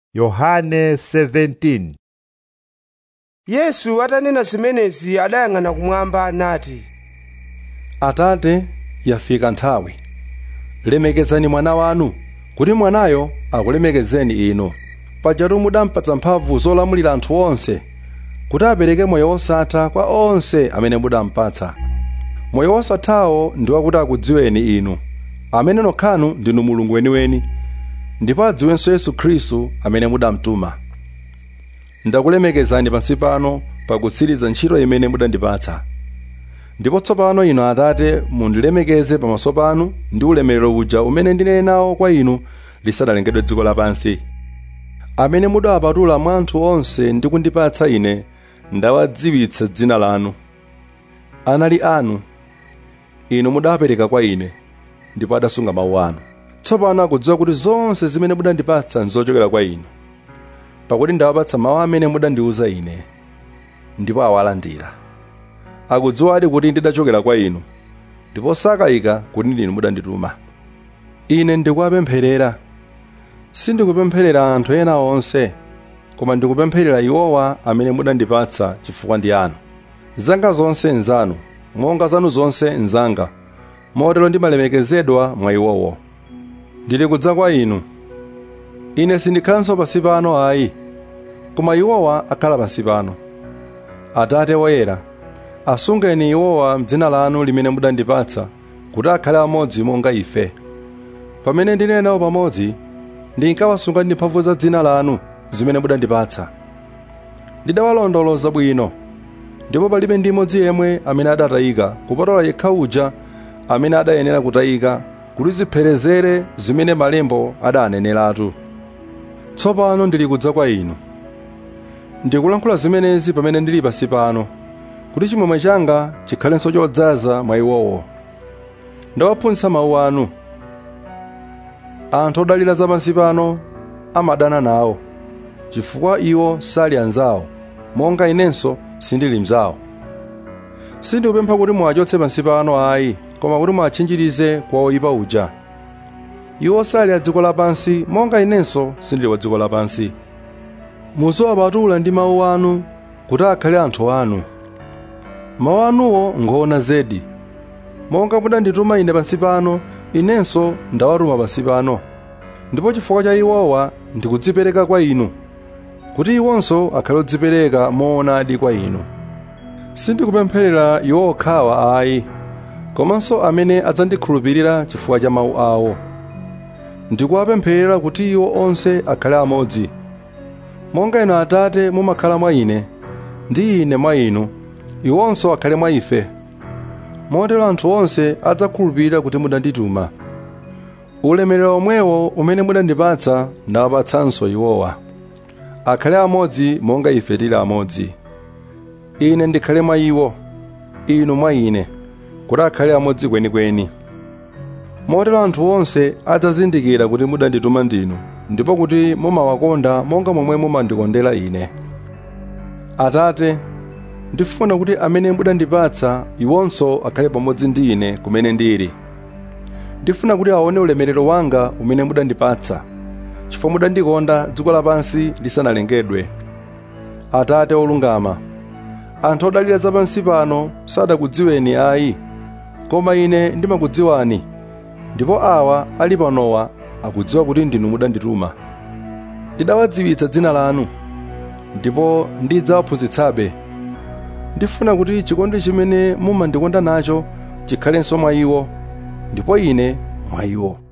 Yohane 17 yesu atanena zimenezi adayang'ana kumwamba nati atate yafika nthawi lemekezani mwana wanu kuti mwanayo akulemekezeni inu pajatu mudampatsa mphamvu zolamulira anthu onse kuti apereke moyo wosatha kwa onse amene mudampatsa moyo wosathawo ndi wakuti akudziweni inu amene nokhanu ndinu mulungu weniweni ndipo adziwenso yesu khristu amene mudamtuma ndakulemekezani pansi pano pakutsiriza ntchito imene mudandipatsa ndipo tsopano inu atate mundilemekeze pamaso panu ndi ulemerero uja umene ndinene nawo kwa inu lisadalengedwe dziko lapansi amene mudawapatula mwa anthu onse ndi kundipatsa ine ndawadziwitsa dzina lanu anali anu inu mudawapereka kwa ine ndipo adasunga mawu anu tsopano akudziwa kuti zonse zimene mudandipatsa nzochokera kwa inu pakuti ndawapatsa mawu amene mudandiwuza ine ndipo awalandira akudziwadi kuti ndidachokera kwa inu ndipo sakayika kuti ndinu mudandituma ine ndikuwapempherera sindikupempherera anthu ena onse koma ndikupempherera iwowa amene mudandipatsa chifukwa ndi anu zanga zonse nzanu monga zanu zonse nzanga motero ndimalemekezedwa mwa iwowo ndili kudza kwa inu ine sindikhalanso pansi pano ayi koma iwowa akhala pansi pano atate woyera asungeni iwowa m'dzina lanu limene mudandipatsa kuti akhale amodzi monga ife pamene ndinali nawo pamodzi ndinkawasunga ndi mphamvu za dzina lanu zimene mudandipatsa ndidawalondoloza bwino ndipo palibe ndi imodzi yemwe amene adatayika kupatola yekha uja amene adayenera kutayika kuti zipherezere zimene malembo adaneneratu tsopano ndili kudza kwa inu ndikulankhula zimenezi pamene ndili pansi pano kuti chimwemwe changa chikhalenso chodzaza mwa iwowo ndawaphunzitsa mawu anu anthu odalira zapansi pano amadana nawo chifukwa iwo sali anzawo monga inenso sindili mzawo sindikupempha kuti muwachotse pansi pano ayi koma kuti muwatchinjirize kwa oyipa uja iwo sali a dziko lapansi monga inenso sindili wa dziko lapansi muziwapatula ndi mawu anu kuti akhale anthu anu mawu anuwo ngoona zedi monga mudandituma ine pansi pano inenso ndawatuma pansi pano ndipo chifukwa cha iwowa ndikudzipereka kwa inu kuti iwonso akhale odzipereka moonadi kwa inu sindikupempherera iwo okhawa ayi komanso amene adzandikhulupirira chifukwa cha mawu awo ndikuwapempherera kuti iwo onse akhale amodzi monga inu atate mumakhala mwa ine ndi ine mwa inu iwonso akhale mwa ife motero anthu onse adzakhulupirira kuti mudandituma ulemerero omwewo umene mudandipatsa ndawapatsanso iwowa akhale amodzi monga ife tili amodzi ine ndikhale mwa iwo inu mwa ine kuti akhale amodzi kwenikweni motero anthu onse adzazindikira kuti mudandituma ndinu ndipo kuti mumawakonda monga momwe mumandikondera ine atate ndifuna kuti amene mudandipatsa iwonso akhale pamodzi ndi ine kumene ndili ndifuna kuti aone ulemerero wanga umene mudandipatsa chifukwa mudandikonda dziko lapansi lisanalengedwe atate olungama anthu odalira zapansi pano sadakudziweni ayi koma ine ndimakudziwani ndipo awa ali panowa akudziwa kuti ndinu mudandituma ndidawadziwitsa dzina lanu ndipo ndidzawaphunzitsabe ndifuna kuti chikondi chimene mumandikonda nacho chikhalenso mwa iwo ndipo ine mwa iwo